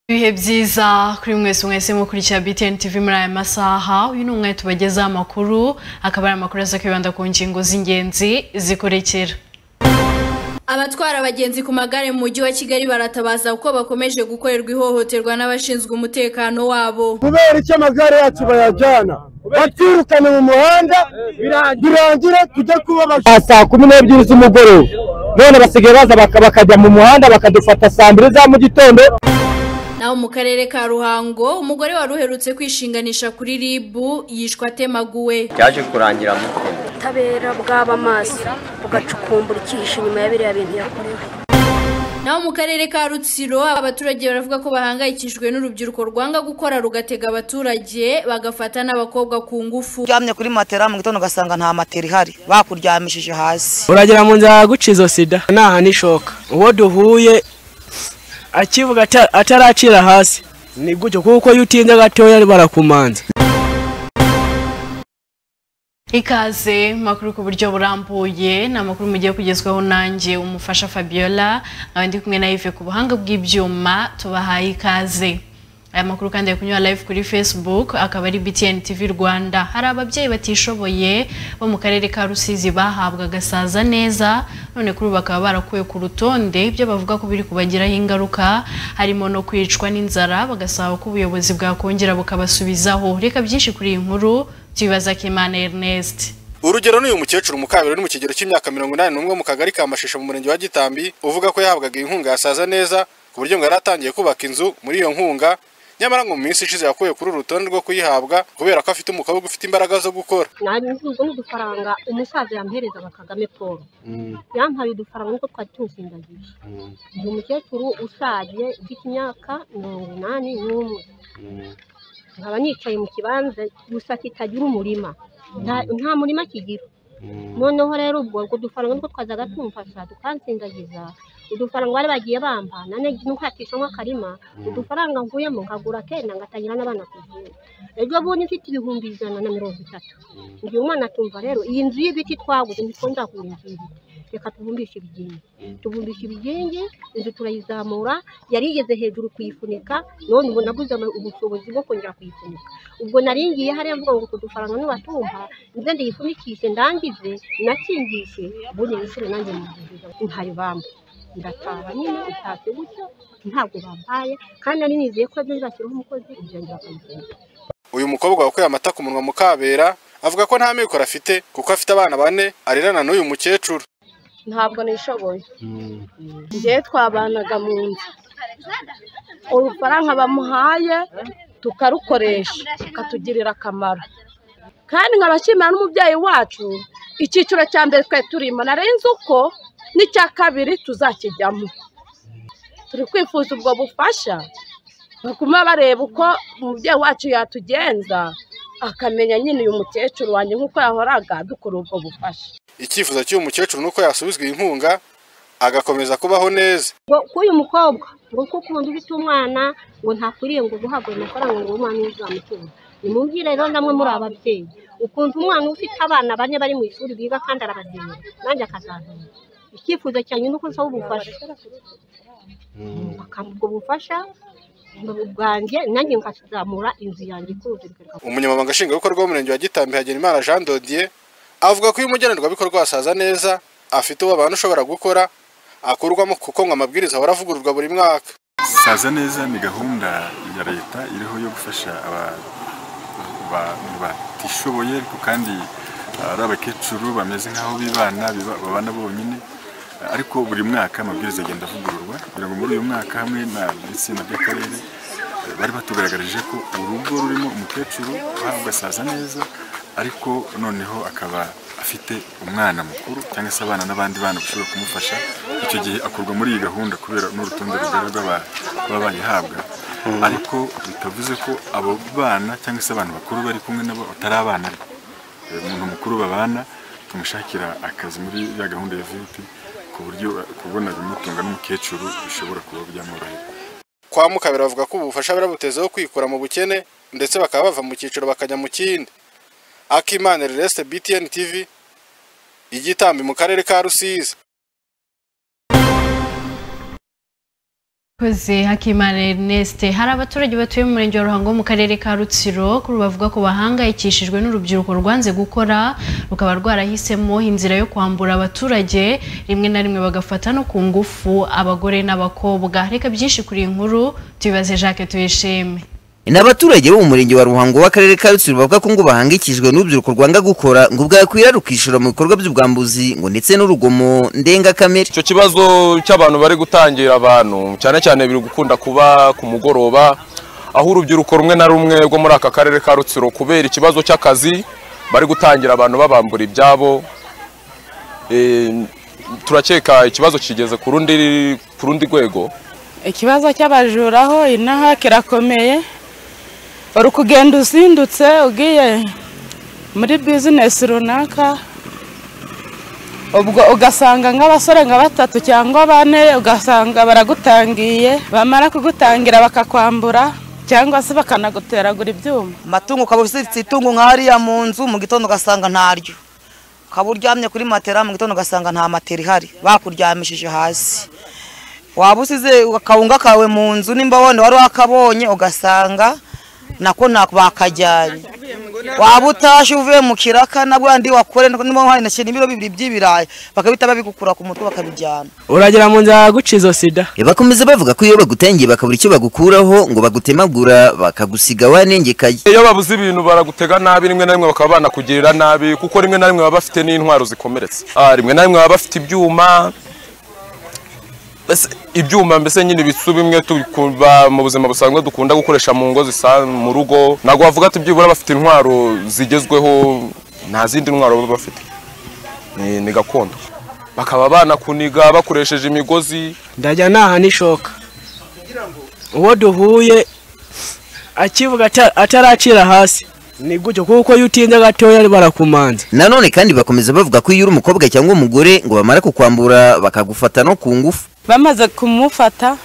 ibihe byiza kuri mwese mwese mukurikira BTN TV muri aya masaha uyu ni umwe tubagezaho amakuru akaba ari amakuru aza kwibanda ku ngingo z'ingenzi zikurikira abatwara abagenzi ku magare mu mujyi wa kigali baratabaza kuko bakomeje gukorerwa ihohoterwa n'abashinzwe umutekano wabo kubera icyo amagare yacu bayajyana batwirukane mu muhanda birangira tujya kuba saa kumi n'ebyiri z'umugoroba none basigaye baza bakajya mu muhanda bakadufata saa mbiri za mu gitondo naho mu karere ka ruhango umugore wari uherutse kwishinganisha kuri rib yishwa atemaguwe byaje kurangira mutwe ubutabera bwaba amaso bugacukumbura icyihishe inyuma ya biriya bintu yakorewe naho mu karere ka rutsiro abaturage baravuga ko bahangayikishijwe n'urubyiruko rwanga gukora rugatega abaturage bagafata n'abakobwa ku ngufu uryamye kuri matera mu gitondo ugasanga nta matera ihari bakuryamishije hasi uragera mu nzira yaguca izo sida ntaha n'ishoka uwo duhuye akivuga ataracira hasi ni gutyo kuko iyo utinze gatoya barakumanza ikaze makuru ku buryo burambuye ni amakuru mugiye kugezwaho nanjye umufasha fabiola nkaba ndi kumwe na ive ku buhanga bw'ibyuma tubahaye ikaze aya makuru kandi ari kunyura live kuri facebook akaba ari btn tv rwanda hari ababyeyi batishoboye bo mu karere ka rusizi bahabwa agasaza neza none kuri ubu bakaba barakuwe ku rutonde ibyo bavuga ko biri kubagiraho ingaruka harimo no kwicwa n'inzara bagasaba ko ubuyobozi bwakongera bukabasubizaho reka byinshi kuri iyi nkuru tubibaza kimana ernest urugero n'uyu mukecuru mukabiri uri mu kigero cy'imyaka mirongo inani n'umwe mu kagari ka mashisha mu murenge wa gitambi uvuga ko yahabwaga inkunga yasaza neza ku buryo ngo yari atangiye kubaka inzu muri iyo nkunga nyamara ngo mu minsi ishize yakuye kuri uru rutonde rwo kuyihabwa kubera ko afite umukobwa ufite imbaraga zo gukora nabiguze n'udufaranga umusaza yamperezaga kagame paul yampaye udufaranga nkuko twari tumusindagije ni umukecuru ushaje ufite imyaka mirongo inani n'umwe nkaba nicaye mu kibanza gusa kitagira umurima nta murima kigira noneho rero ubwo utwo dufaranga niko twazaga tumufasha tukansindagiza udufaranga bari bagiye bamba nane ntukatisha nk'akarima udufaranga nkuyemo nkagura akenda ngatangira n'abana kuvura ejo bundi mfite ibihumbi ijana na mirongo itatu ngiye umwana atumva rero iyi nzu y'ibiti twaguze ntitwongera kugura inzu y'ibiti reka tubumbishe ibigingi tubumbishe ibigingi inzu turayizamura yari igeze hejuru kuyifunika none ubu naguze ubushobozi bwo kongera kuyifunika ubwo naringiye hariya mvuga ngo udufaranga nubatumva nze ndiyifunikishe ndangize nakingishe ubundi nishyure nanjye mu nzu ntaribamba ndataha nyine utashye gutyo ntabwo bampaye kandi nari nizeye ko ibyo nzashyiraho umukozi ibyo nzakamufunga uyu mukobwa wakuye amata ku munwa mu kabera avuga ko nta mikoro afite kuko afite abana bane arerana n'uyu mukecuru ntabwo nishoboye ngewe twabanaga mu nzu urufaranga bamuhaye tukarukoresha akatugirira akamaro kandi nkabashimira n'umubyeyi wacu icyiciro cya mbere twari turimo narenze uko n'icya kabiri tuzakijyamo turi kwifuza ubwo bufasha bakuma bareba uko umubyeyi wacu yatugenza akamenya nyine uyu mukecuru wanjye nk'uko yahoraga dukora ubwo bufasha icyifuzo cy'uyu mukecuru ni uko yasubizwa inkunga agakomeza kubaho neza ngo k'uyu mukobwa ngo kuko ukunda ufite umwana ngo ntakwiriye ngo guhabwa ayo mafaranga ngo umwana we uzamutunga nimubwire rero namwe muri ababyeyi ukuntu umwana ufite abana bane bari mu ishuri biga kandi arabagenera nanjye akazazana icyifuzo cyanjye ni uko nsaba ubufasha bakampa ubwo bufasha bwanjye nanjye nkazamura inzu yanjye ikuze umunyamabanga nshingwabikorwa w'umurenge wa gitambi hagenimana jean dodier avuga ko iyo umugenerwabikorwa wasaza neza afite uwo abantu ushobora gukora akurwamo kuko ngo amabwiriza ahora avugururwa buri mwaka saza neza ni gahunda ya leta iriho yo gufasha aba- abantu batishoboye ariko kandi ah, ari abakecuru bameze nk'aho bibana biba- babana bonyine Ah, ariko buri mwaka amabwiriza agenda avugururwa kugira ngo muri uyu mwaka hamwe na itsinda ry'akarere eh, bari batugaragarije ko urugo rurimo umukecuru uhabwa saza neza ariko noneho akaba afite umwana mukuru cyangwa se abana n'abandi bana bashobora kumufasha icyo gihe akurwa muri iyi gahunda kubera n'urutonde rugari rw'aba- baba bayihabwa ariko bitavuze ko abo bana cyangwa se abantu bakuru bari kumwe nabo batari abana be Eh, umuntu mukuru babana tumushakira akazi muri ya gahunda ya vup ku buryo eh, kubona ibimutunga n'umukecuru bishobora kuba byamworohera kwa mukabera bavuga ko ubu bufasha birabutezeho kwikura mu bukene ndetse bakaba bava mu cyiciro bakajya mu kindi akimana Leste btn tv igitambi mu karere ka rusizi koze hakimana erneste hari abaturage batuye mu murenge wa ruhango wo mu karere ka rutsiro kuri ubu bavuga ko bahangayikishijwe n'urubyiruko rwanze gukora rukaba rwarahisemo inzira yo kwambura abaturage rimwe na rimwe bagafata no ku ngufu abagore n'abakobwa reka byinshi kuri iyi nkuru tubibaze jacques tuyishime ni abaturage bo mu murenge wa ruhango w'akarere ka rutsiro bavuga ko ngo bahangikishijwe n'urubyiruko rwanga gukora ngo bwakwira rukishora mu bikorwa by'ubwambuzi ngo ndetse n'urugomo ndengakamere icyo kibazo cy'abantu bari gutangira abantu cyane cyane biri gukunda kuba ku mugoroba aho urubyiruko rumwe na rumwe rwo muri aka karere ka rutsiro kubera ikibazo cy'akazi bari gutangira abantu babambura ibyabo Eh, turakeka ikibazo kigeze ku rundi ku rundi rwego ikibazo cy'abajuraho inaha kirakomeye uri kugenda uzindutse ugiye muri bizinesi runaka ubwo ugasanga nk'abasore nka batatu cyangwa bane ugasanga baragutangiye bamara kugutangira bakakwambura cyangwa se bakanaguteragura ibyuma amatungo ukaba uziritse itungo nka hariya mu nzu mu gitondo ugasanga ntaryo ukaba uryamye kuri matera mu gitondo ugasanga nta matera ihari bakuryamishije hasi waba usize akawunga kawe mu nzu nimba wenda wari wakabonye ugasanga nako nako bakajyanye waba utaje uvuye mu kiraka na bwandi wakore niba hari na sheni ibiro bibiri by'ibirayi bakabita babigukura ku mutwe bakabijyana uragira mu nzira yaguca izo sida bakomeza bavuga ko iyo bagutangiye bakabura icyo bagukuraho ngo bagutemagura bakagusiga wanengekaye iyo babuze ibintu baragutega nabi rimwe na rimwe bakaba banakugirira nabi kuko rimwe na rimwe baba bafite n'intwaro zikomeretse Ah, rimwe na rimwe baba bafite ibyuma Mbese ibyuma mbese nyine ibisu bimwe tuba mu buzima busanzwe dukunda gukoresha mu ngo zisa mu rugo ntabwo wavuga ati byibura bafite intwaro zigezweho nta zindi ntwaro baba bafite ni, ni gakondo bakaba banakuniga bakoresheje imigozi ndajya naha n'ishoka uwo duhuye akivuga ata- ataracira hasi ni gutyo kuko iyo utinze gatoya barakumanza nanone kandi bakomeza bavuga ko iyo uri umukobwa cyangwa umugore ngo bamara kukwambura bakagufata no ku ngufu bamaze kumufata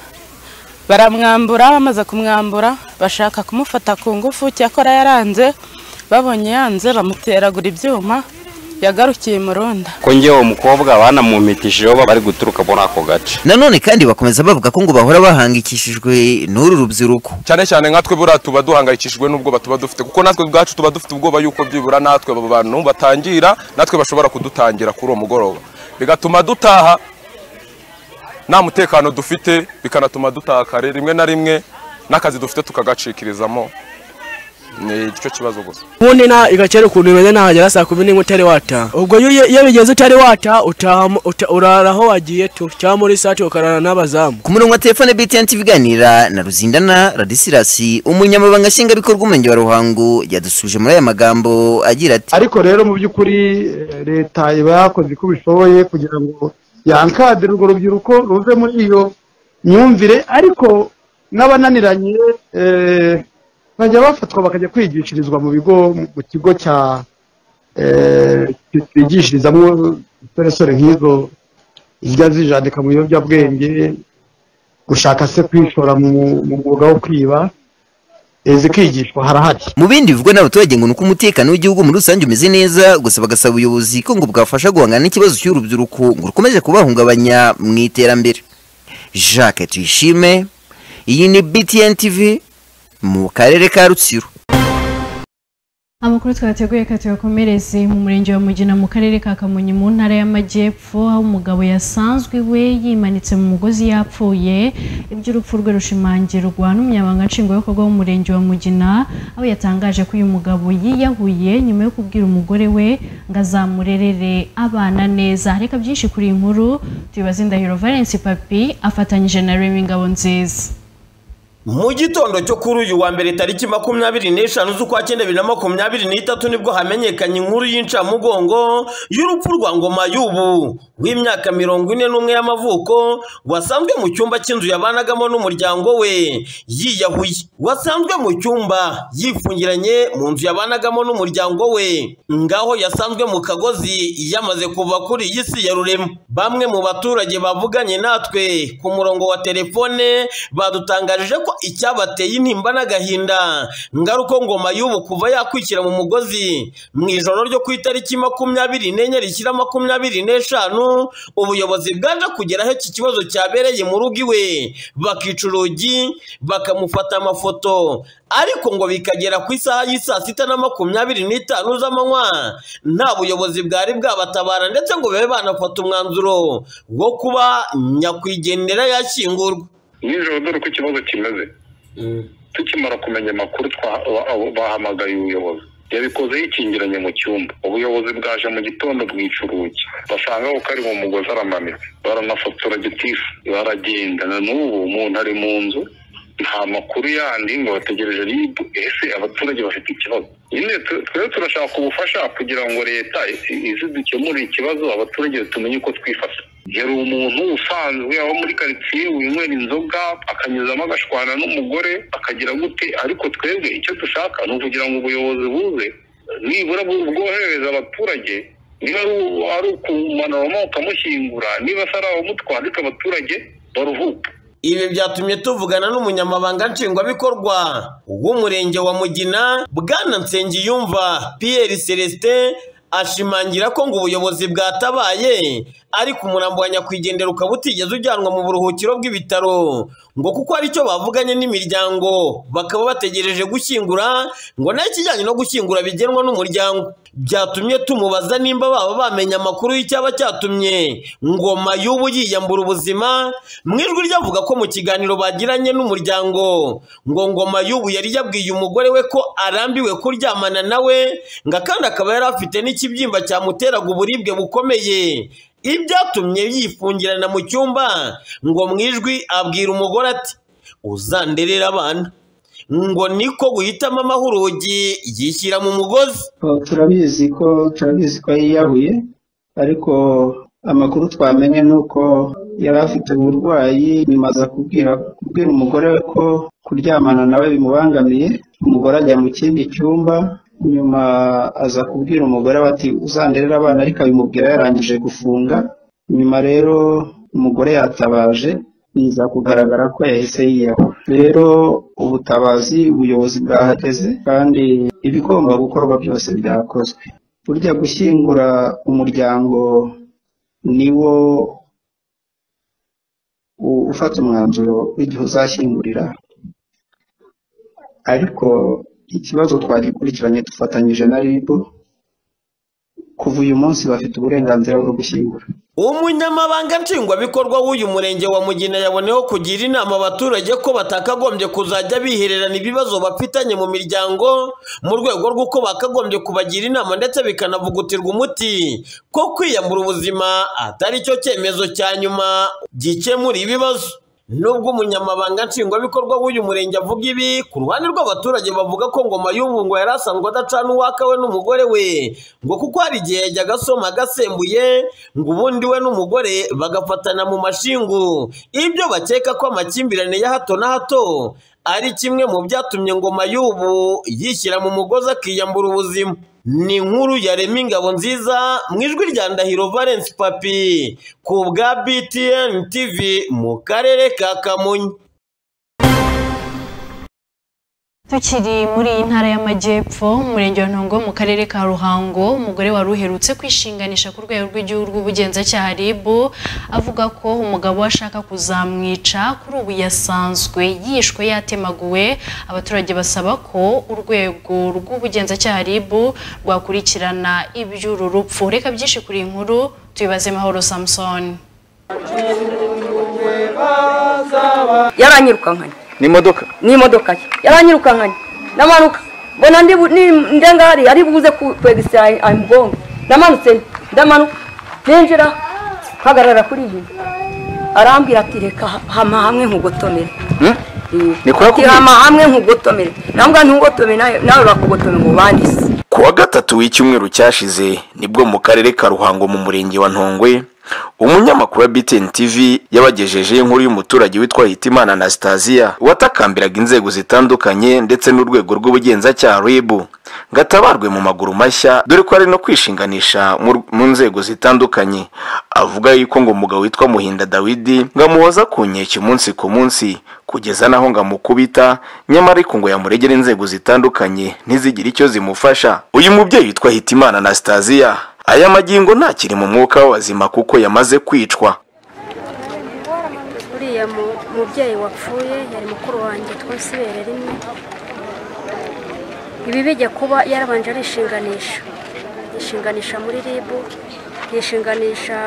baramwambura bamaze kumwambura bashaka kumufata ku ngufu cyakora yaranze babonye yanze bamuteragura ibyuma yagarukiye mu runda ko ngewe umukobwa banamumitishijeho bari guturuka muri ako gace nanone kandi bakomeza bavuga ko ngo bahora bahangikishijwe n'uru rubyiruko cyane cyane nkatwe buriya tuba duhangayikishijwe n'ubwoba tuba dufite kuko natwe ubwacu tuba dufite ubwoba yuko byibura natwe abo bantu batangira natwe bashobora kudutangira kuri uwo mugoroba bigatuma dutaha nta mutekano dufite bikanatuma dutaha kare rimwe na rimwe n'akazi dufite tukagacikirizamo ni cyo kibazo gusa ubundi na igakera ukuntu bimeze nahagera saa kumi n'imwe utari wataha ubwo iyo uge- iyo bigeze utari wataha utaha mu- uta- urara aho wagiye tu cyangwa muri sati ukarara n'abazamu ku murongo wa telefone btn iganira na ruzindana radisilasi umunyamabanga nshingwabikorwa umurenge wa ruhango yadusuje muri aya magambo agira ati ariko rero mu by'ukuri eh, leta iba yakoze uko bishoboye kugira ngo yankadire urwo rubyiruko ruve muri iyo myumvire ariko n'abananiranye eh, bajya bafatwa bakajya kwigishirizwa mu bigo mu kigo cya eh, bigishirizamo insoresore nk'izo zijya zijandika mu biyobyabwenge gushaka se kwishora mu mu mwuga wo kwiba zikigishwa harahari mu bindi bivugwa n'abaturage ngo ni uko umutekano w'igihugu muri rusange umeze neza gusa bagasaba ubuyobozi ko ngo bwafasha guhangana n'ikibazo cy'urubyiruko ngo rukomeje kubahungabanya mu iterambere jacques tuyishime iyi ni btn tv mu karere ka rutsiro amakuru twateguye ka tuyakomereze mu murenge wa mugina mu karere ka kamonyi mu ntara y'amajyepfo aho umugabo yasanzwe we yimanitse mu mugozi yapfuye iby'urupfu rwe rushimangirwa n'umunyamabanga nshingwabikorwa w'umurenge wa mugina aho yatangaje ko uyu mugabo yiyahuye nyuma yo kubwira umugore we ngo azamurerere abana neza reka byinshi kuri iyi nkuru tubibaze indahiro valence papi afatanyije na remy ngabonziza mu gitondo cyo kuri uyu wa mbere tariki makumyabiri n'eshanu z'ukwa cyenda bibiri na makumyabiri n'itatu nibwo hamenyekanye inkuru y'incamugongo y'urupfu rwa ngoma y'ubu w'imyaka mirongo ine n'umwe y'amavuko wasanzwe mu cyumba cy'inzu yabanagamo n'umuryango we yiyahuye wasanzwe mu cyumba yifungiranye mu nzu yabanagamo n'umuryango we ngaho yasanzwe mu kagozi yamaze kuva kuri iyi si ya rurema bamwe mu baturage bavuganye natwe ku murongo wa telefone badutangarije ko icyabateye intimba n'agahinda ngaruko ngoma y'ubu kuva yakwishyira mu mugozi mu ijoro ryo ku itariki makumyabiri n'enye rishyira makumyabiri n'eshanu ubuyobozi bwaje kugera aho iki kibazo cyabereye mu rugo iwe bakica urugi bakamufata amafoto ariko ngo bikagera ku isaha y'i saa sita na makumyabiri n'itanu z'amanywa nta buyobozi bwari bwabatabara ndetse ngo babe banafata umwanzuro wo kuba nyakwigendera yashyingurwa nijoro dore uko ikibazo kimeze tukimara kumenya amakuru twa- ba- abo- bahamagaye ubuyobozi yabikoze yikingiranye mu cyumba ubuyobozi bwaje mu gitondo bwica urugi basanga ko ari mu mugozi aramanitse baranafotora gitifu baragenda na n'ubu umuntu ari mu nzu nta makuru yandi ngo bategereje rib ese abaturage bafite ikibazo nyine tu- twebwe turashaka ubufasha kugira ngo leta i- ize dukemure ikibazo abaturage tumenye uko twifata yari umuntu usanzwe aba muri karitsiye winywera inzoga akanyuzamo agashwana n'umugore akagira gute ariko twebwe icyo dushaka ni ukugira ngo ubuyobozi buze nibura bu- bwoherereza abaturage niba ari u- ari ukumanuramo ukamushyingura niba atari abamutwara ariko abaturage baruhuka ibi byatumye tuvugana n'umunyamabanga nshingwabikorwa w'umurenge wa mugina bwana nsengiyumva pierre celestin ashimangira ko ngo ubuyobozi bwatabaye ariko umurambo wa nyakwigendera ukaba utigeze ujyanwa mu buruhukiro bw'ibitaro ngo kuko ari cyo bavuganye n'imiryango bakaba bategereje gushyingura ngo nayo ikijyanye no gushyingura bigenwa n'umuryango byatumye tumubaza nimba baba bamenye amakuru y'icyaba cyatumye ngoma y'ubu yiyambura ubuzima mu ijwi ryavuga ko mu kiganiro bagiranye n'umuryango ngo ngoma y'ubu yari yabwiye umugore we ko arambiwe kuryamana nawe ngo kandi akaba yari afite n'ikibyimba cyamuteraga uburibwe bukomeye ibyatumye yifungirana mu cyumba ngo mu ijwi abwira umugore ati uzanderera abana ngo niko guhitamo amahurugi yishyira mu mugozi Oh, turabizi ko turabizi ko yiyahuye ariko amakuru twamenye ni uko yari afite uburwayi nyuma aza kubwira kubwira umugore we ko kuryamana nawe bimubangamiye umugore ajya mu kindi cyumba nyuma aza kubwira umugore we ati uzanderere abana ariko abimubwira yarangije gufunga nyuma rero umugore yatabaje biza kugaragara ko yahise yiyahura rero ubutabazi ubuyobozi bwahageze kandi ibigomba gukorwa byose byakozwe burya gushyingura umuryango niwo u- ufata umwanzuro w'igihe uzashyingurira ariko ikibazo twagikurikiranye dufatanyije na RIB kuva uyu munsi bafite uburenganzira bwo gushyingura umunyamabanga nshingwabikorwa w'uyu murenge wa mugina yaboneyeho kugira inama abaturage ko batakagombye kuzajya bihererana ibibazo bafitanye mu miryango mu rwego rw'uko bakagombye kubagira inama ndetse bikanavugutirwa umuti ko kwiyambura ubuzima atari cyo cyemezo cya nyuma gikemura ibibazo nubwo umunyamabanga nshingwabikorwa w'uyu murenge avuga ibi ku ruhande rw'abaturage bavuga ko ngoma y'ubu ngo yari asanzwe adacana uwaka we n'umugore we ngo kuko hari igihe yajyaga asoma agasembuye ngo ubundi we n'umugore bagafatana mu mashingu ibyo bakeka ko amakimbirane ya hato na hato ari kimwe mu byatumye ngoma y'ubu yishyira mu mugozi akiyambura ubuzima ni inkuru ya rema ingabo nziza mu ijwi rya ndahiro valence papi ku bwa btn tv mu karere ka kamonyi tukiri muri iyi ntara y'amajyepfo umurenge wa ntongo mu karere ka ruhango umugore wari uherutse kwishinganisha ku rwego rw'igihugu rw'ubugenzacyaha rib avuga ko umugabo we ashaka kuzamwica kuri ubu yasanzwe yishwe yatemaguwe abaturage basaba ko urwego rw'ubugenzacyaha rib rwakurikirana iby'uru rupfu reka byinshi kuri iyi nkuru tubibaze mahoro samusoni yaranyirukankanye ni imodoka ni imodoka ye yaranyirukankanye ndamanuka mbona ndi bu- ni- ndenga hari ari buze ku- kwegisa amugongo ndamanutse ndamanuka ninjira mpagarara kuri iyi arambwira ati reka hama hamwe nkugotomere ni kwa ati hama hamwe nkugotomere nambwa ntugotomere nawe nawe bakugotome ngo bandise ku wa gatatu w'icyumweru cyashize nibwo mu karere ka ruhango mu murenge wa ntongwe umunyamakuru wa btn tv yabagejejeho inkuru y'umuturage witwa hitimana anastasiya watakambiraga inzego zitandukanye ndetse n'urwego rw'ubugenzacyaha ribu ngo atabarwe mu maguru mashya dore ko ari no kwishinganisha mu r- mu nzego zitandukanye avuga yuko ngo umugabo witwa muhinda dawidi ngo amuhoza ku nkeke umunsi ku munsi kugeza naho ngo amukubita nyamara ariko ngo yamuregere inzego zitandukanye ntizigire icyo zimufasha uyu mubyeyi witwa hitimana anastasiya aya magingo ntakiri mu mwuka w'abazima kuko yamaze kwicwa uriya mu- mubyeyi wapfuye yari mukuru wanjye twese ibere rimwe ibi bijya kuba yarabanje arishinganisha yishinganisha muri ribu yishinganisha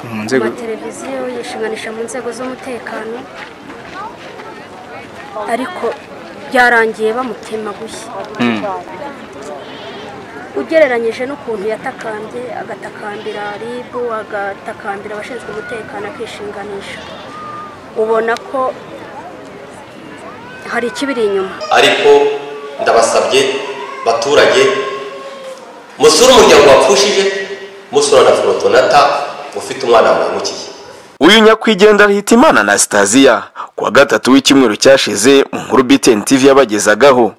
mu ku nzego mateleviziyo yishinganisha mu nzego z'umutekano ariko byarangiye bamutemaguye Mm. ugereranyije n'ukuntu yatakambye agatakambira ribu agatakambira abashinzwe umutekano akishinganisha ubona ko hari ikibiri inyuma ariko ndabasabye baturage musure umuryango wapfushije musura na forotonata ufite umwana muhemukiye uyu nyakwigendera hitimana anastasiya ku wa gatatu w'icyumweru cyashize mu nkuru btn tv yabagezagaho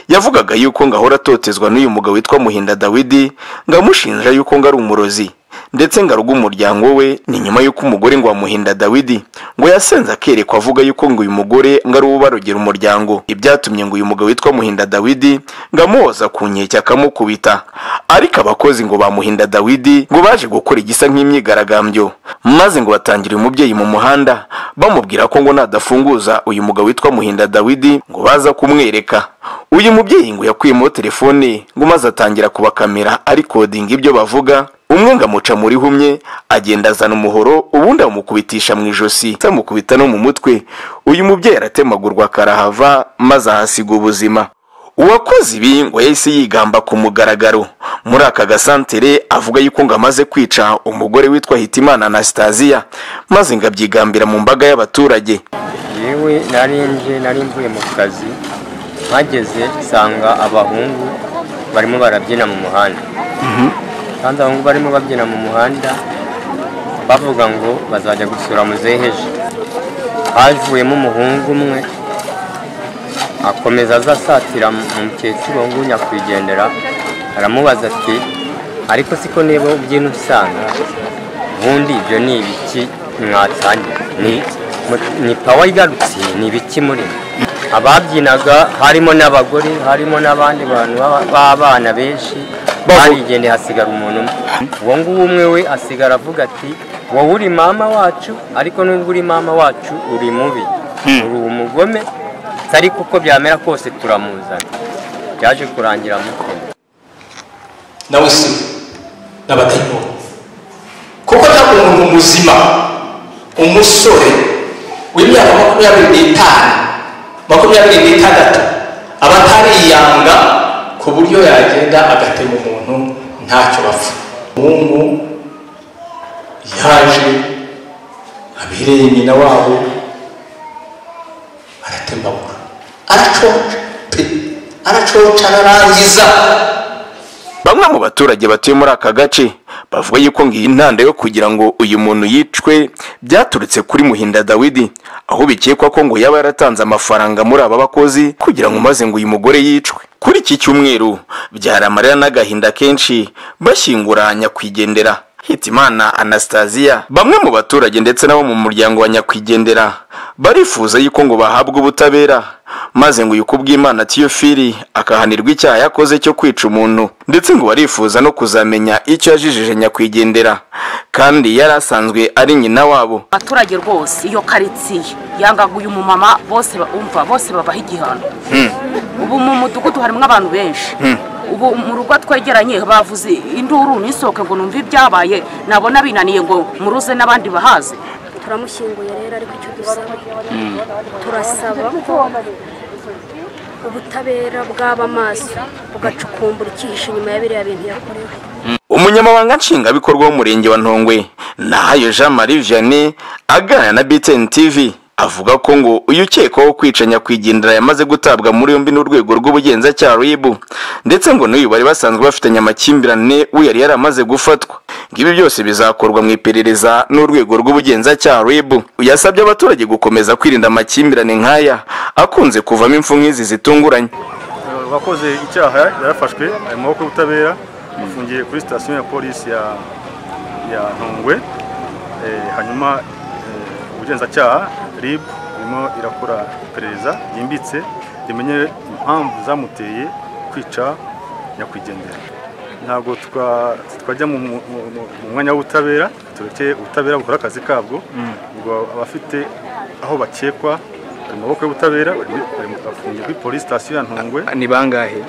yavugaga yuko ngo ahora atotezwa n'uyu mugabo witwa muhinda dawidi ngo amushinja yuko ngo ari umurozi ndetse ngo aruga umuryango we ni nyuma y'uko umugore ngo wamuhinda dawidi ngo yasenze akerekwa avuga yuko ngo uyu mugore ngo ari uwo barogera umuryango ibyatumye ngo uyu mugabo witwa muhinda dawidi ngo amuhoza ku nkeke akamukubita ariko abakozi ngo bamuhinda dawidi ngo baje gukora igisa nk'imyigaragambyo maze ngo batangira uyu mubyeyi mu muhanda bamubwira ko ngo nadafunguza uyu mugabo witwa muhinda dawidi ngo baza kumwereka uyu mubyeyi ngo yakuyemo telefone ngo maze atangira kubakamera arikodinga ibyo bavuga umwe ngo amuca muri humye agenda azana umuhoro ubundi amukubitisha mu ijosi amukubita no mu mutwe uyu mubyeyi aratemagurwa akarahava maze ahasiga ubuzima uwakoze ibi ngo yahise yigamba ku mugaragaro muri aka gasantere avuga yuko ngo amaze kwica umugore witwa hitimana anastasiya maze ngo abyigambira mu mbaga y'abaturage yewe narenje nari mvuye mu kazi mpageze nsanga abahungu barimo barabyina mu muhanda kandi abahungu barimo babyina mu muhanda bavuga ngo bazajya gusura muzeheje havuyemo umuhungu umwe akomeza aza asatira mu mukecuru ngo nyakwigendera aramubaza ati ariko siko niba ubyina usanga ubundi ibyo ni ibiki mwatanye ni mu- ni pawa igarutse ni ibiki muri ababyinaga harimo n'abagore harimo n'abandi bantu b'aba- b'abana benshi barigendeye hasigara umuntu umwe uwo nguwo umwe we asigara avuga ati wowe uri mama wacu ariko nubwo uri mama wacu uri mubi uri umugome ariko uko byamera kose turamuzana byaje kurangira amukunda nawe si n'abadayimoni kuko nta muntu muzima umusore w'imyaka makumyabiri n'itanu makumyabiri n'itandatu aba atariyanga ku buryo yagenda agatema umuntu ntacyo bapfa umuhungu yaje abereye nyina wabo aratembagura aracoca pe aracoca ararangiza bamwe mu baturage batuye muri aka gace bavuga yuko ngo iyi ntanda yo kugira ngo uyu muntu yicwe byaturutse kuri muhinda dawidi aho bikekwa ko ngo yaba yaratanze amafaranga muri aba bakozi kugira ngo maze ngo uyu mugore yicwe kuri iki cyumweru byari amarira n'agahinda kenshi bashyingura nyakwigendera hitimana anastasiya bamwe mu baturage ndetse n'abo mu muryango wa nyakwigendera barifuza yuko ngo bahabwe ubutabera maze ngo uyu kubw'imana tiyofiri akahanirwa icyaha yakoze cyo kwica umuntu ndetse ngo barifuza no kuzamenya icyo yajijije nyakwigendera kandi yari asanzwe ari nyina wabo abaturage rwose iyo karitsiye yangaga uyu mumama bose bumva bose babaha igihano ubu mu mudugudu harimo abantu benshi ubu mu rugo twegeranye bavuze induru nisohoke ngo numve ibyabaye nabona binaniye ngo muruze n'abandi bahaze turamushyinguye rero ariko icyo dusaba turasaba ko ubutabera bwaba amaso bugacukumbura icyihishe inyuma ya biriya bintu yakorewe umunyamabanga nshingwabikorwa w'umurenge wa ntongwe nahayo jean marie vianney aganira na btn tv avuga ko ngo uyu ukekwaho kwica nyakwigendera yamaze gutabwa muri yombi n'urwego rw'ubugenzacyaha ribu ndetse ngo n'uyu bari basanzwe bafitanye amakimbirane we yari yaramaze gufatwa ibi byose bizakorwa mu iperereza n'urwego rw'ubugenzacyaha ribu yasabye abaturage gukomeza kwirinda amakimbirane nk'aya akunze kuvamo impfu nk'izi zitunguranye uwakoze icyaha yarafashwe ari mu maboko y'ubutabera afungiye kuri sitasiyo ya polisi ya ya ntongwe Eh, hanyuma eh, ubugenzacyaha rib irimo irakora iperereza ryimbitse rimenye impamvu zamuteye kwica nyakwigendera ntabwo twa- twajya mu mu- mu- mu- mu mwanya w'ubutabera turekeye ubutabera bukora akazi kabwo ubwo abafite aho bakekwa mu maboko y'ubutabera bari- bari mu- bafungiye kuri polisi sitasiyo ya ntongwe ni bangahe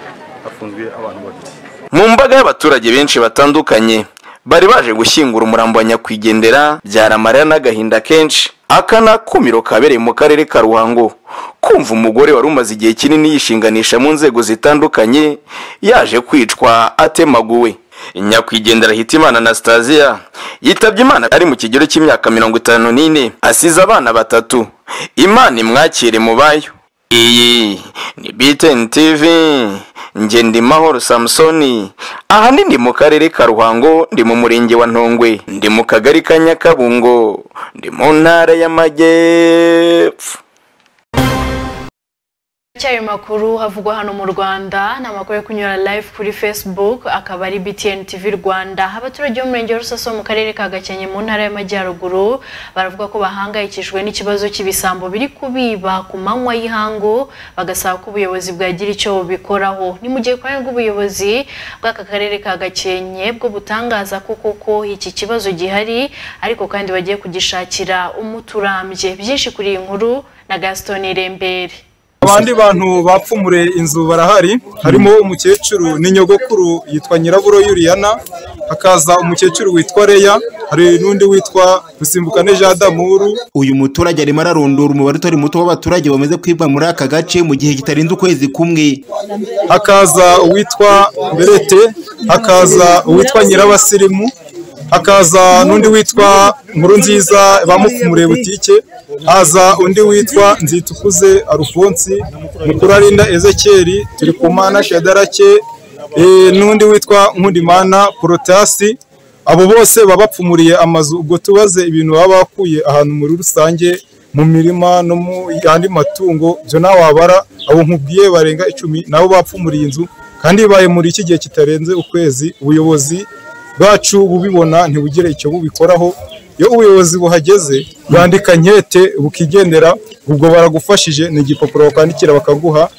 bafunzwe abantu babiri mu mbaga y'abaturage benshi batandukanye bari baje gushyingura umurambo wa nyakwigendera byari amarira n'agahinda kenshi aka ni akumiro kabereye mu karere ka ruhango kumva umugore wari umaze igihe kinini yishinganisha mu nzego zitandukanye yaje kwicwa atemaguwe nyakwigendera hitimana anastasiya yitabye imana ari mu kigero cy'imyaka mirongo itanu n'ine asize abana batatu imana imwakire mu bayo iyi ni btn tv nge ndi mahoro samusoni ahandi ndi mu karere ka ruhango ndi mu murenge wa ntongwe ndi mu kagari ka nyakabungo ndi mu ntara y'amajyepfo cyayo makuru havugwa hano mu rwanda ni amakuru yo kunyura live kuri facebook akaba ari btn tv rwanda abaturage b'umurenge wa rusaso mu karere ka gakenke mu ntara y'amajyaruguru baravuga ko bahangayikishijwe n'ikibazo cy'ibisambo biri kubiba ku manywa y'ihangu bagasaba ko ubuyobozi bwagira icyo bubikoraho ni mu gihe ku ruhande rw'ubuyobozi bw'aka karere ka gakenke bwo butangaza ko koko iki kibazo gihari ariko kandi bagiye kugishakira umuti urambye byinshi kuri iyi nkuru na gaston irembere abandi bantu bapfumure inzu barahari harimo umukecuru n'inyogokuru yitwa nyiraburo yuriyana hakaza umukecuru witwa reya hari n'undi witwa rusimbukane jean damuru uyu muturage arimo ararondora umubare utari muto w'abaturage bamaze kwibwa muri aka gace mu gihe kitarenze ukwezi kumwe hakaza uwitwa berete hakaza uwitwa nyirabasirimu hakaza n'undi witwa nkuru nziza bamupfumure butike haza undi witwa nzitukuze arufonsi mukurarinda ezekeri turikumana shadarake eh, n'undi witwa nkundimana porotasi abo bose baba bapfumuriye amazu ubwo tubaze ibintu baba bakuye ahantu muri rusange mu mirima no mu yandi matungo byo nawe wabara abo nkubwiye barenga icumi nabo bapfumuriye inzu kandi bibaye muri iki gihe kitarenze ukwezi ubuyobozi bwacu bubibona ntibugire icyo bubikoraho iyo ubuyobozi buhageze bwandika nkete bukigendera ubwo baragufashije ni igipapuro bakwandikira bakaguha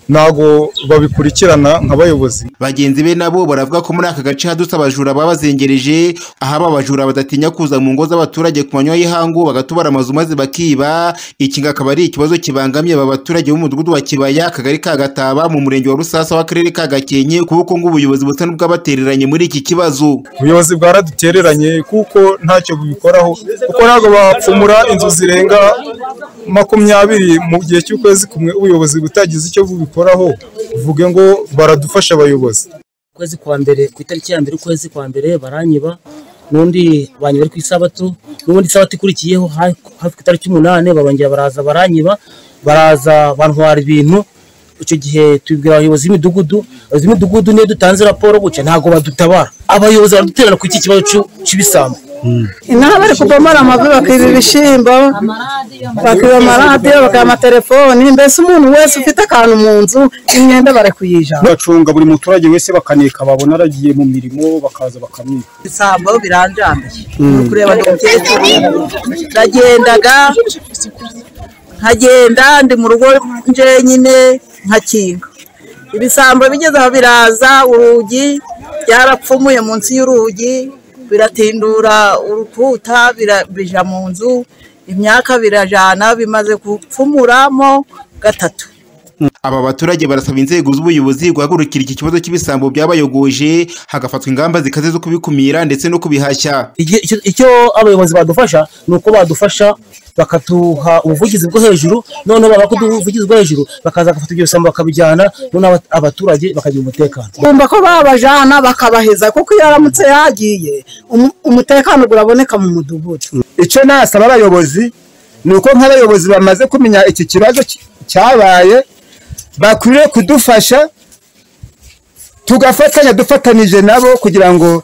ntabwo babikurikirana nk'abayobozi bagenzi be nabo baravuga ko muri aka gace hadutse abajura babazengereje aho aba bajura badatinya kuza mu ngo z'abaturage ku manywa y'ihangu bagatubara amazu maze bakiba iki ngo akaba ari ikibazo kibangamye aba baturage b'umudugudu wa kibaya akagari ka gataba mu murenge wa rusasa w'akarere ka gakenke kuko ngo ubuyobozi busa n'ubwabatereranye muri iki kibazo ubuyobozi bwaradutereranye kuko ntacyo bubikoraho kuko ntabwo bapfumura inzu zirenga makumyabiri mu gihe cy'ukwezi kumwe ubuyobozi butagize icyo bubikoraho uvuge ngo baradufasha abayobozi ukwezi kwa mbere ku itariki ya mbere ukwezi kwa mbere baranyiba n'undi banyiba ari ku isabato n'ubundi isabato ikurikiyeho ha- hafi ku itariki umunani barongera baraza baranyiba baraza bantwara ibintu icyo gihe tubibwira abayobozi b'imidugudu abayobozi b'imidugudu niyo dutanze raporo gutya ntabwo badutabara abayobozi baraduterana ku iki kibazo cy'u- cy'ibisambo inaha bari kubomora amavi bakiba ibishyimbo bakiba amaradiyo bakiba amatelefoni mbese umuntu wese ufite akantu mu nzu imyenda bari kuyijana bacunga buri muturage wese bakaneka babona aragiye mu mirimo bakaza bakamwika ibisambo biranjambiye Mm. uri kureba ni umukecuru ndagendaga nkagenda ndi mu rugo njyenyine nkakinga ibisambo bigeze aho biraza urugi byarapfumuye munsi y'urugi biratindura urukuta bira- bija mu nzu imyaka birajana bimaze gupfumuramo gatatu aba baturage barasaba inzego z'ubuyobozi guhagurukira iki kibazo cy'ibisambo byabayogoje hagafatwa ingamba zikaze zo kubikumira ndetse no kubihashya Igi- icyo- icyo abayobozi badufasha ni uko badufasha bakatuha ubuvugizi bwo hejuru noneho baba ubuvugizi bwo hejuru bakaza gufata ibyo bisambo bakabijyana noneho aba- abaturage bakagira umutekano kumva ko babajana bakabaheza kuko iyo aramutse yagiye umu- umutekano uraboneka mu mudugudu icyo nasaba abayobozi ni uko nk'abayobozi bamaze kumenya iki kibazo cy- cyabaye bakwiriye kudufasha tugafatanya dufatanije nabo kugira ngo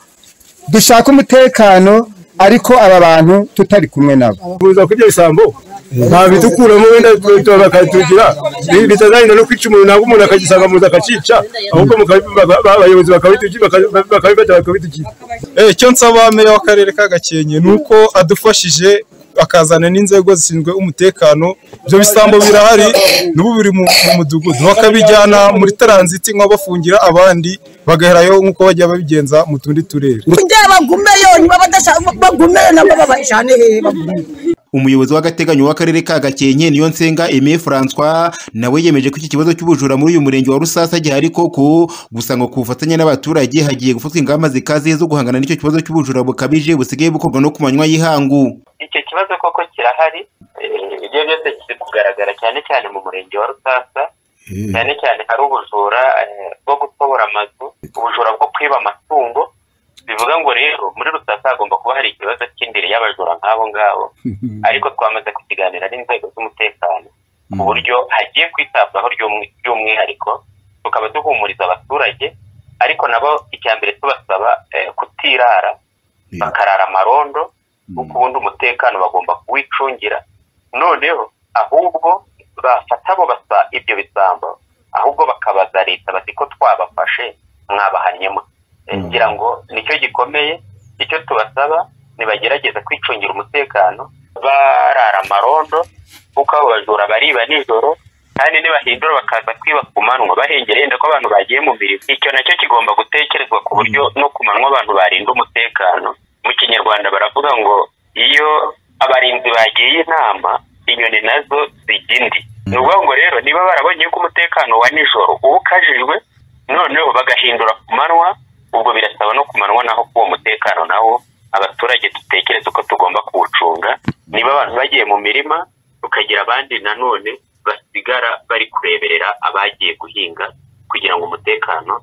dushake umutekano ariko aba bantu tutari kumwe nabo kuza kw'ibyo bisambo nta bidukuramo wenda tuba bakatugira bi- bitazagenda no kwica umuntu ntabwo umuntu akagisanga muzi akacica ahubwo mukabi- baka- ba- abayobozi bakabitugira baka- bakabifata bakabitugira Eh, icyo nsaba meya w'akarere ka gakenke ni uko adufashije akazana n'inzego zishinzwe umutekano ibyo bisambo birahari n'ubu biri mu mu mudugudu bakabijyana muri taranziti nko bafungira abandi bagaherayo nk'uko bajya babigenza mu tundi turere kugira bagumeyo niba badashaka bagumeyo nabo babajane hehe bagumeyo umuyobozi w'agateganyo w'akarere ka gakenke niyo nsenga aimé françois nawe yemeje ko iki kibazo cy'ubujura muri uyu murenge wa rusasa gihari koko gusa ngo ku bufatanye n'abaturage hagiye gufatwa ingamba zikaze zo guhangana n'icyo kibazo cy'ubujura bukabije busigaye bukorwa no ku manywa y'ihangu icyo kibazo koko kirahari eh, ibyo byose kiri kugaragara cyane cyane mu murenge wa rusasa cyane cyane hari ubujura eh, bwo gutobora amazu ubujura bwo kwiba amatungo bivuga ngo rero muri rusasa hagomba kuba hari ikibazo cy'indiri y'abajura nk'abo ngabo ariko twamaze kukiganira n'inzego z'umutekano ku buryo hagiye kwitabwaho by'umwi- by'umwihariko tukaba duhumuriza abaturage ariko nabo icya mbere tubasaba eh, kutirara bakarara amarondo kuko ubundi umutekano bagomba kuwicungira noneho ahubwo bafata abo basa ibyo bisambo ahubwo bakabaza leta bati ko twabafashe mwabahanyemo Eh, ngira ngo nicyo gikomeye icyo tubasaba nibagerageza kwicungira umutekano barara amarondo kuko abo bajura bariba nijoro kandi nibahindura bakaza kwiba ku manywa bahengera yenda ko abantu bagiye mu mirimo icyo nacyo kigomba gutekerezwa ku buryo no ku manywa abantu barinda umutekano mu kinyarwanda baravuga ngo iyo abarinzi bagiye inama inyoni nazo zijya indi ni ukuvuga ngo rero niba barabonye ko umutekano wa nijoro uba ukajijwe noneho bagahindura ku manywa ubwo birasaba no ku manywa naho ko uwo mutekano nawo abaturage dutekereza uko tugomba kuwucunga niba abantu bagiye mu mirima tukagira abandi nanone basigara bari kureberera abagiye guhinga kugira ngo umutekano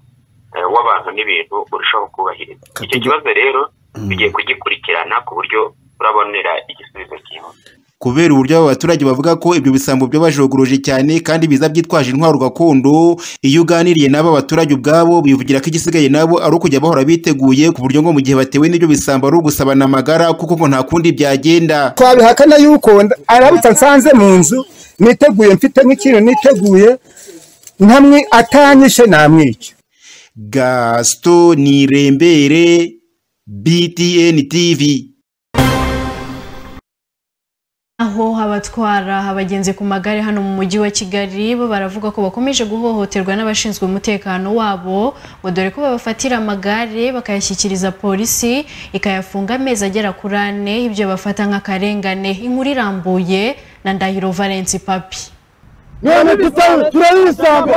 eh, w'abantu n'ibintu urushaho kubahirizwa icyo kibazo rero tugiye kugikurikirana ku buryo turabonera igisubizo cyihuse kubera uburyo aba baturage bavuga ko ibyo bisambo byabajogoroje cyane kandi biza byitwaje intwaro gakondo iyo uganiriye n'aba baturage ubwabo bivugira ko igisigaye nabo ari ukujya bahora biteguye ku buryo ngo mu gihe batewe n'ibyo bisambo ari ugusabana amagara kuko ngo nta kundi byagenda twabihakana yuko nda- arabutse nsanze mu nzu niteguye mfite n'ikintu niteguye ntamwe atanyishe namwica gasito nirembere btn tv aho abatwara abagenzi ku magare hano mu mujyi wa kigali bo baravuga ko bakomeje guhohoterwa n'abashinzwe umutekano wabo ngo dore ko babafatira amagare bakayashyikiriza polisi ikayafunga amezi agera kuri ane ibyo bafata nk'akarengane inkuru irambuye na ndahiro valence papi none tutari turari ibisambo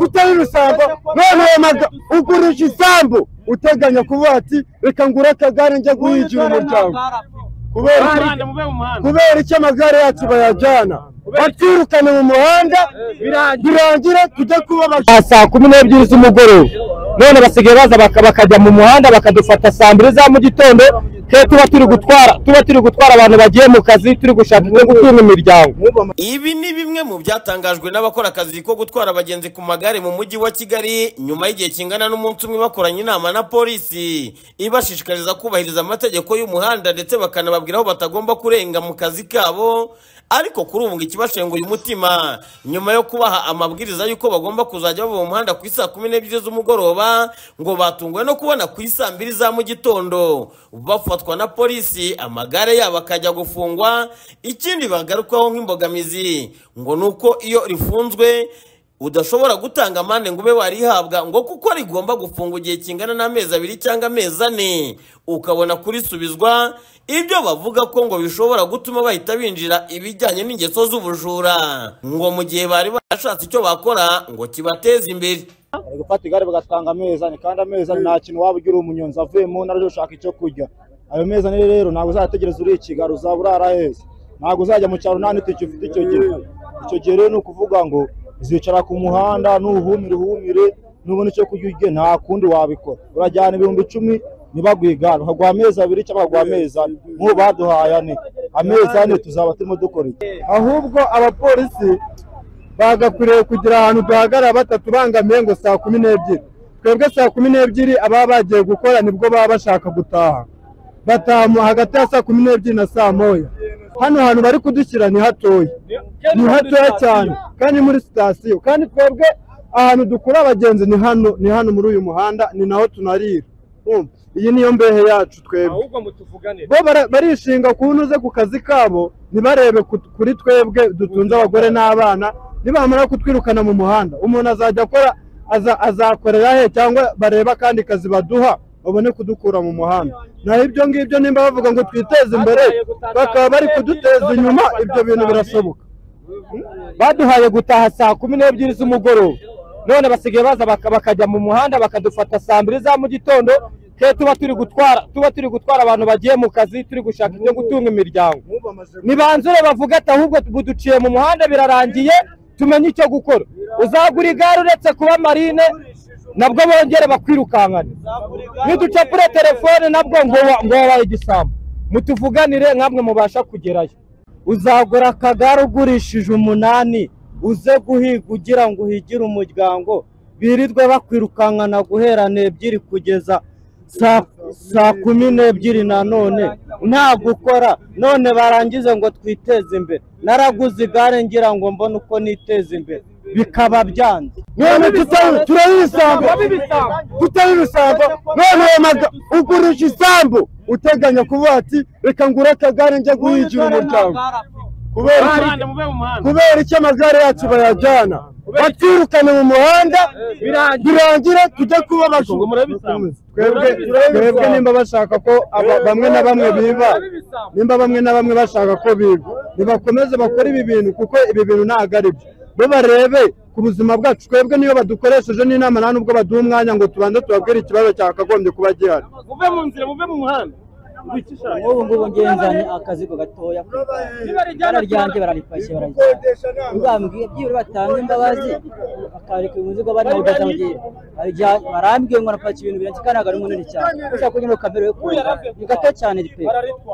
tutari ibisambo none ayo maga ugurisha isambu uteganya kuvuga ati reka ngure akagare njye guhigira umuryango kubera iki- kubera iki amagare yacu bayajyana batwirukane mu muhanda birangire tujye kuba abajura saa saa kumi n'ebyiri z'umugoroba none basigaye baza baka- bakajya mu muhanda bakadufata saa mbiri za mu gitondo twe tuba turi gutwara tuba turi gutwara abantu bagiye mu kazi turi gushaka no gutunga imiryango Ibi ni bimwe mu byatangajwe n'abakora akazi ko gutwara abagenzi ku magare mu mujyi wa Kigali nyuma y'igihe kingana n'umunsi umwe bakoranye inama na polisi ibashishikariza kubahiriza amategeko y'umuhanda ndetse bakanababwira aho batagomba kurenga mu kazi kabo ariko kuri ubu ngo ikibashenguye umutima nyuma yo kubaha amabwiriza y'uko bagomba kuzajya bava mu muhanda ku isaa kumi n'ebyiri z'umugoroba ngo batunguwe no kubona ku isaa mbiri za mu gitondo bafatwa na polisi amagare yabo akajya gufungwa ikindi bagarukwaho nk'imbogamizi ngo ni uko iyo rifunzwe udashobora gutanga amande ngo ube warihabwa ngo kuko rigomba gufungwa igihe kingana n'amezi abiri cyangwa amezi ane ukabona kurisubizwa ibyo bavuga ko ngo bishobora gutuma bahita binjira ibijyanye n'ingeso z'ubujura ngo mu gihe bari barashatse icyo bakora ngo kibateze imbere bari gufata igare bagatanga amezane kandi amezane nta kintu waba ugira umunyonzi avuye mu ntara aje gushaka icyo kurya ayo mezane rero ntabwo uzategereza uri ikigaro uzaba urara heza ntabwo uzajya mu cyaro nta n'itike ufite icyo gihe icyo gihe rero ni ukuvuga ngo uzicara ku muhanda nuhumire uhumire nubona icyo kurya urye nta kundi wabikora urajyana ibihumbi icumi ntibaguhe igare ukaguha amezi abiri cyangwa ukaguha amezi ane nk'ubu baduhaye ane amezi ane tuzaba turimo dukora iki ahubwo abapolisi bagakwiriye kugira ahantu duhagarara batatu bangamiye ngo saa kumi n'ebyiri twebwe saa kumi n'ebyiri ababa bagiye gukora nibwo baba bashaka gutaha bataha hagati ya saa kumi n'ebyiri na saa moya hano hantu bari kudushyira ni hatoya ni hatoya cyane kandi muri sitasiyo kandi twebwe ahantu dukura abagenzi ni hano ni hano muri uyu muhanda ni naho tunarira Urumva? iyi niyo mbehe yacu twebwe bo bara- barishinga kunuze ku kazi kabo ntibarebe ku- kuri twebwe dutunze abagore n'abana nibamara kutwirukana mu muhanda umuntu azajya akora aza- azakorera he cyangwa barebe akandi kazi baduha babone kudukura mu muhanda naho ibyo ngibyo nimba bavuga ngo twiteze imbere bakaba bari kuduteza inyuma ibyo bintu birasoboka baduhaye gutaha saa kumi n'ebyiri z'umugoroba none basigaye baza baka- bakajya mu muhanda bakadufata saa mbiri za mu gitondo twe tuba turi gutwara tuba turi gutwara abantu bagiye mu kazi turi gushaka ibyo gutunga imiryango nibanzure bavuga ati ahubwo buduciye mu muhanda birarangiye tumenye icyo gukora uzagura igare uretse kuba marine nabwo bongere bakwirukankane niducapure telefone nabwo ngo wa- ngo wabaye igisambo mutuvuganire nkamwe mubasha kugerayo uzagura akagare ugurishije umunani uze guhiga ugira ngo uhigire umuryango birirwe bakwirukankana guhera n'ebyiri kugeza saa- saa kumi n'ebyiri nanone nta gukora none barangize ngo twiteze imbere naraguze igare ngira ngo mbone uko niteza imbere bikaba byanze none tutari turari ibisambo tutari ibisambo none ayo maga- ugurije isambu uteganya kuvuga ati reka ngure akagare njya guhigira umuryango kubera iki- kubera icyo amagare yacu bayajyana batwirukane mu muhanda birangira tujya kuba abajura twebwe twebwe nimba bashaka ko aba- bamwe na bamwe biba nimba bamwe na bamwe bashaka ko biba nibakomeze bakore ibi bintu kuko ibi bintu ntabwo ari byo bo barebe ku buzima bwacu twebwe niyo badukoresheje n'inama nta nubwo baduha umwanya ngo tubanze tubabwire ikibazo cyakagombye kuba gihari muve mu nzira muve mu muhanda nk'ubu ngubu ngenzanye akazigo gatoya ku igare ryanjye bararipashye bararigenda uzambwiye byibura batanze imbabazi bakareka umuzigo bari mu gaza barambwiye ngo napaki ibintu birenze kandi ntabwo ari munini cyane ushaka kugira ngo kamere yo kurira ni gato cyane ripe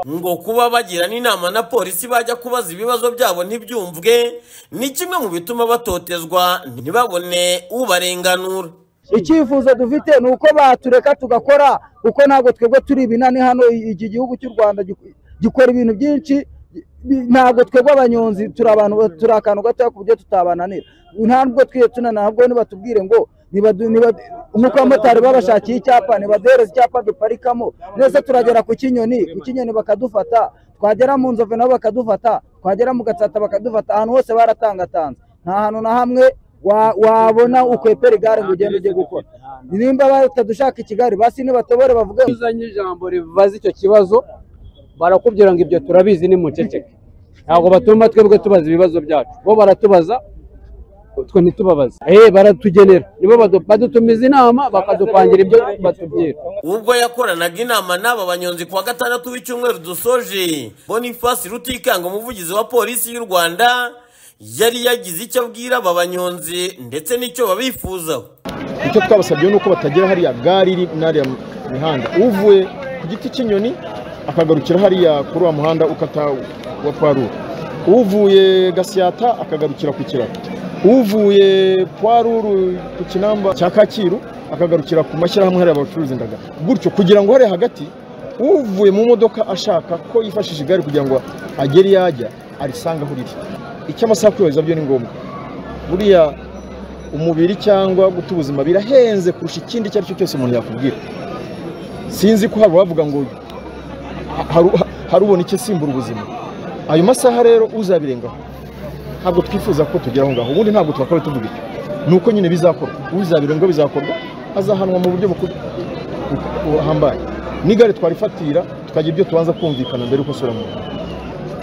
ngo kuba bagirana inama na polisi bajya kubaza ibibazo byabo ntibyumvwe ni kimwe mu bituma batotezwa ntibabone ubarenganura icyifuzo dufite ni uko batureka tugakora kuko ntabwo twebwe turi ibinani hano i- iki gihugu cy'u rwanda gik- gikora ibintu byinshi bi- ntabwo twebwe abanyonzi turi abantu turi akantu gatoya ku buryo tutabananira ntabwo twiye tunanabwo nibatubwire ngo nibadu- niba- nk'uko abamotari babashakiye icyapa nibaduhereza icyapa duparikamo nese turagera ku kinyoni ku kinyoni bakadufata twagera mu nzove nabo bakadufata twagera mu gatsata bakadufata ahantu hose baratangatanze nta hantu na hamwe wa- wabona ukwepera igare ngo ugende ujye gukora nimba batadushaka ikigare basi nibatobore bavuge uzanye ijambo ribaza icyo kibazo barakubwira ngo ibyo turabizi ni muceceke ntabwo batuma twebwe tubaza ibibazo byacu bo baratubaza twe ntitubabaze eh baratugenera nibo badu- badutumiza inama bakadupangira ibyo batubwira ubwo yakoranaga inama n'aba banyonzi kuwa gatandatu w'icyumweru dusoje boniface rutikanga umuvugizi wa polisi y'u rwanda yari yagize icyo abwira aba banyonzi ndetse n'icyo babifuzaho icyo twabasabye ni uko batagera hariya gare iri n'ariya mihanda uvuye ku giti cy'inyoni akagarukira hariya kuri wa muhanda ukata wa parure uvuye gasiyata akagarukira ku kiraro uvuye parure ku kinamba cya kacyiru akagarukira ku mashyirahamwe hariya bacuruza indagara gutyo kugira ngo hariya hagati uvuye mu modoka ashaka ko yifashisha igare kugira ngo agere iyo ajya arisanga aho riri icyo amasaha kuyobeza byo ni ngombwa buriya umubiri cyangwa guta ubuzima birahenze kurusha ikindi icyo ari cyo cyose umuntu yakubwira sinzi ko hari uwavuga ngo haru- harubona icyo simbura ubuzima ayo masaha rero uzabirengaho ntabwo twifuza ko tugera aho ngaho ubundi ntabwo twakabaye tuvuga icyo ni uko nyine bizakorwa uzabirengaho bizakorwa azahanwa mu buryo bukuru buhambaye n'igare twarifatira tukagira ibyo tubanza kumvikana mbere yuko asura mu muhanda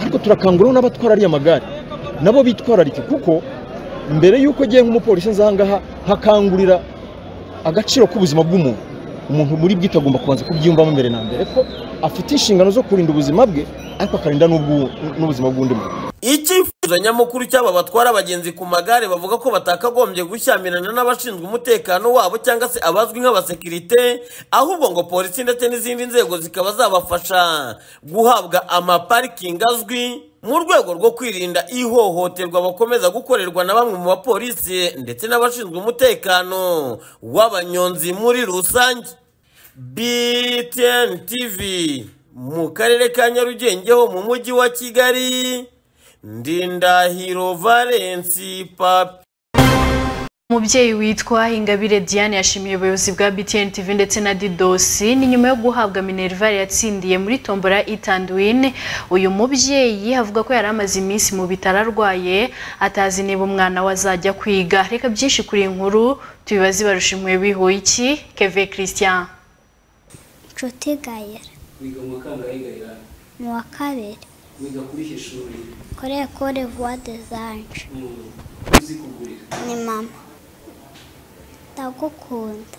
ariko turakanguriraho n'abatwara ariya magare nabo bitwararike kuko mbere y'uko agiye nk'umupolisi nza aha ngaha hakangurira agaciro k'ubuzima bw'umuntu umuntu muri bwite agomba kubanza kubyiyumvamo mbere na mbere ko afite inshingano zo kurinda ubuzima bwe ariko akarinda n'ubw'u- n'ubuzima bw'undi muntu icyifuzo nyamukuru cy'aba batwara abagenzi ku magare bavuga ko batakagombye gushyamirana n'abashinzwe umutekano wabo cyangwa se abazwi nk'abasekirite ahubwo ngo polisi ndetse n'izindi nzego zikaba zabafasha guhabwa amaparikingi azwi mu rwego rwo kwirinda ihohoterwa bakomeza gukorerwa na bamwe mu bapolisi ndetse n'abashinzwe umutekano w'abanyonzi muri rusange btn tv mu karere ka nyarugenge ho mu mujyi wa kigali Ndindahiro Valensi Papi umubyeyi witwa ingabire diane yashimiye ubuyobozi bwa btn tv ndetse na didosi ni nyuma yo guhabwa minerva yatsindiye muri tombora itandwine uyu mubyeyi avuga ko yari amaze iminsi mu bitaro arwaye atazi niba umwana we azajya kwiga reka byinshi kuri iyi nkuru tubibaze barusha impuhwe bihuye iki keve christian nshuti gayera wiga mu wakangahe gahirana mu wa kabiri wiga kuri iki shuri kuri ekore vuwa dezanje umuntu uzi kugurira ni mama ndagukunda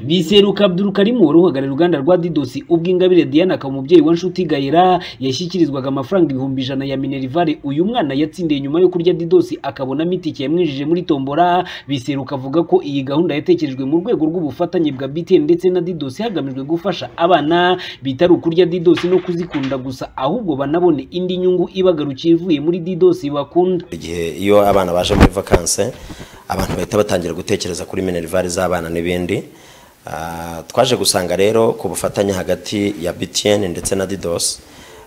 biseruka abdul karimu wari uhagarariye uruganda rwa didosi ubwo ingabire diana akaba umubyeyi wa nshuti gahera yashyikirizwaga amafaranga ibihumbi ijana ya minerivare uyu mwana yatsindiye nyuma yo kurya didosi akabonamo itike yamwinjije muri tombora biseruka avuga ko iyi gahunda yatekerejwe mu rwego rw'ubufatanye bwa btn ndetse na didosi hagamijwe gufasha abana bitari ukurya didosi no kuzikunda gusa ahubwo banabone indi nyungu ibagarukiye ivuye muri didosi bakunda igihe iyo abana baje muri vakanse abantu bahita batangira gutekereza kuri minerivare z'abana n'ibindi Ah, twaje gusanga rero ku bufatanye hagati ya btn ndetse na didos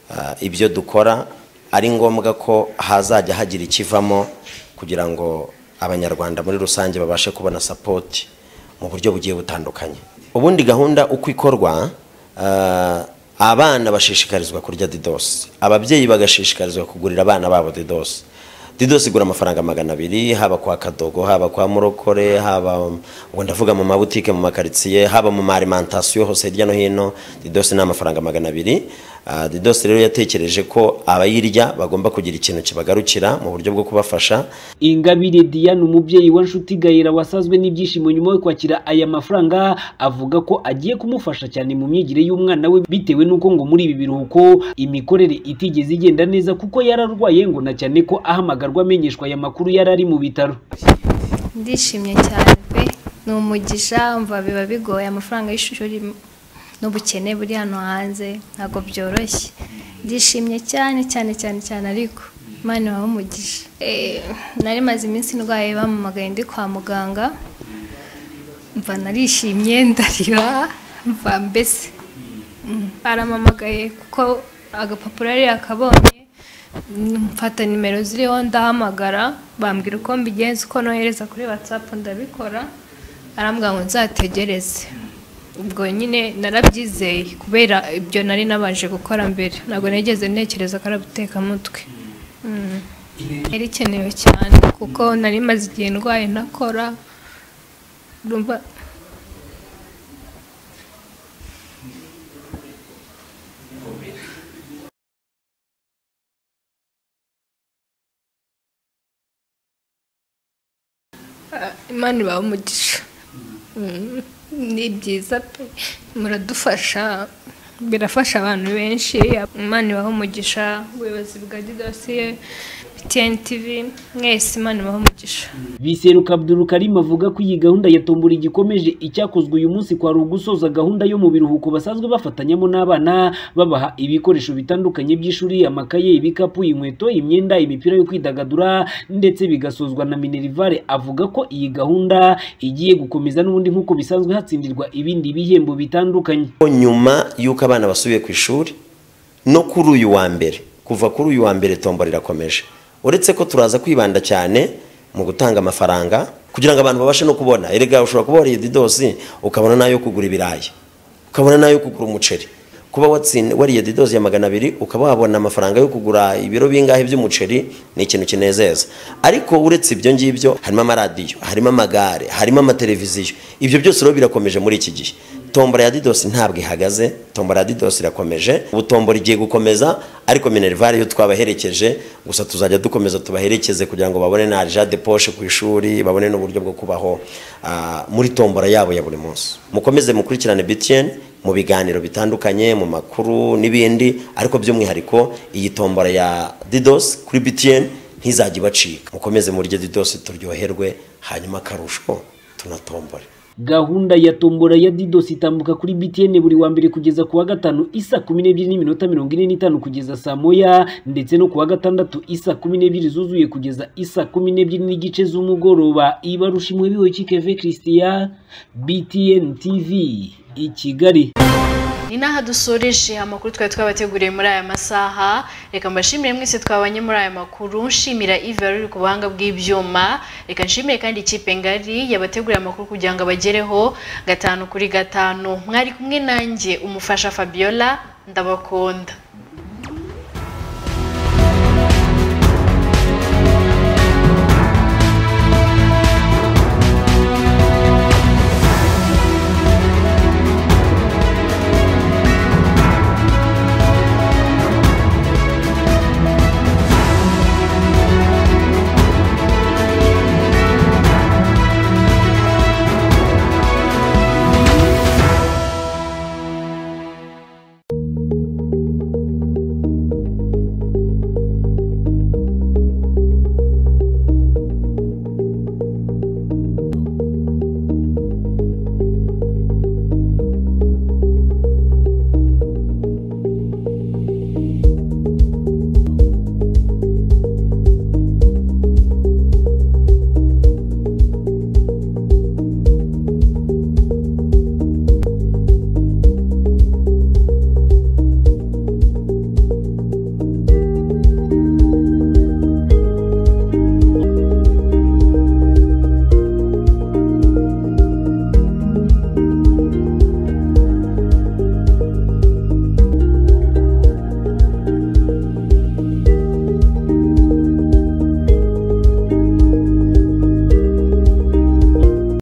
ah, ibyo dukora ari ngombwa ko hazajya hagira ikivamo kugira ngo abanyarwanda muri rusange babashe kubona sapoti mu buryo bugiye butandukanye ubundi gahunda uko ikorwa ah, abana bashishikarizwa kurya didos ababyeyi bagashishikarizwa kugurira abana babo didos didos igura amafaranga magana abiri haba kwa kadogo haba kwa murokore haba ubwo ndavuga mu mabutike mu makaritsiye haba mu maalimentasiyo hose hirya no hino didos ni amafaranga magana abiri Ah, didos rero yatekereje ko abayirya bagomba kugira ikintu kibagarukira mu buryo bwo kubafasha ingabire diane umubyeyi wa nshuti gahera wasazwe n'ibyishimo nyuma yo kwakira aya mafaranga avuga ko agiye kumufasha cyane mu myigire y'umwana we bitewe n'uko ngo muri ibi biruhuko imikorere itigeze igenda neza kuko yari arwaye ngo na cyane ko ahamagarwa amenyeshwa aya makuru yari ari mu bitaro ndishimye cyane pe ni umugisha mva biba bigoye amafaranga y'ishuri n'ubukene buri hano hanze ntabwo byoroshye ndishimye cyane cyane cyane cyane ariko imana wawe umugisha Eh, nari maze iminsi ndwaye bamamagaye ndi kwa muganga mva narishimye ndarira mva mbese Mm. baramamagaye kuko agapapuro yari yakabonye mfata nimero ziriho ndahamagara bambwira uko mbigenza uko nohereza kuri watsapu ndabikora arambwira ngo nzategereze ubwo nyine narabyizeye kubera ibyo nari nabanje gukora mbere ntabwo nigeze ntekereza ko ari ubutekamutwe Mm. yari ikenewe cyane kuko nari maze igihe ndwaye ntakora urumva Ah, imana ibaha umugisha Mm, ni byiza pe muradufasha birafasha abantu benshi imana ibaha umugisha ubuyobozi bwa didosi btn tv mwese imana ibaha umugisha biseruka abdul karim avuga ko iyi gahunda ya tombora igikomeje icyakozwe uyu munsi kwari ugusoza gahunda yo mu biruhuko basanzwe bafatanyamo n'abana babaha ibikoresho bitandukanye by'ishuri amakaye ibikapu inkweto imyenda imipira yo kwidagadura ndetse bigasozwa na minerivare avuga ko iyi gahunda igiye gukomeza n'ubundi nk'uko bisanzwe hatsindirwa ibindi bihembo bitandukanye nyuma y'uko abana basubiye ku ishuri no kuri uyu wa mbere kuva kuri uyu wa mbere tombora irakomeje uretse ko turaza kwibanda cyane mu gutanga amafaranga kugira ngo abantu babashe no kubona erega ushobora kuba wariye didosi ukabona n'ayo kugura ibirayi ukabona n'ayo kugura umuceri kuba watsin- wariye didosi ya magana abiri ukaba wabona amafaranga yo kugura ibiro bingahe by'umuceri ni ikintu kinezeza ariko uretse ibyo ngibyo harimo amaradiyo harimo amagare harimo amateleviziyo ibyo byose rero birakomeje muri iki gihe tombora ya didosi ntabwo ihagaze tombora ya didosi irakomeje ubu tombora igiye gukomeza ariko minerivare yo twabaherekeje gusa tuzajya dukomeza tubaherekeze kugira ngo babone na arija de poshe ku ishuri babone n'uburyo bwo kubaho ah, muri tombora yabo ya buri munsi mukomeze mukurikirane btn mu biganiro bitandukanye mu makuru n'ibindi ariko by'umwihariko iyi tombora ya didos kuri btn ntizajya ibacika mukomeze murye didos turyoherwe hanyuma akarusho tunatombore gahunda ya tombora ya didosi itambuka kuri btn buri wa mbere kugeza ku wa gatanu isa kumi n'ebyiri n'iminota mirongo ine n'itanu kugeza saa moya ndetse no ku wa gatandatu isa kumi n'ebyiri zuzuye kugeza isa kumi n'ebyiri n'igice z'umugoroba ibarusha imwe biwe kikeve christian btn tv i kigali ni n'aha dusoreje amakuru twari twabateguriye muri aya masaha reka mbashimire mwese twabanye muri aya makuru nshimira ive wari uri ku buhanga bw'ibyuma reka nshimire kandi ikipe ngari yabateguriye amakuru kugira ngo abagereho gatanu kuri gatanu mwari kumwe nanjye umufasha fabiola ndabakunda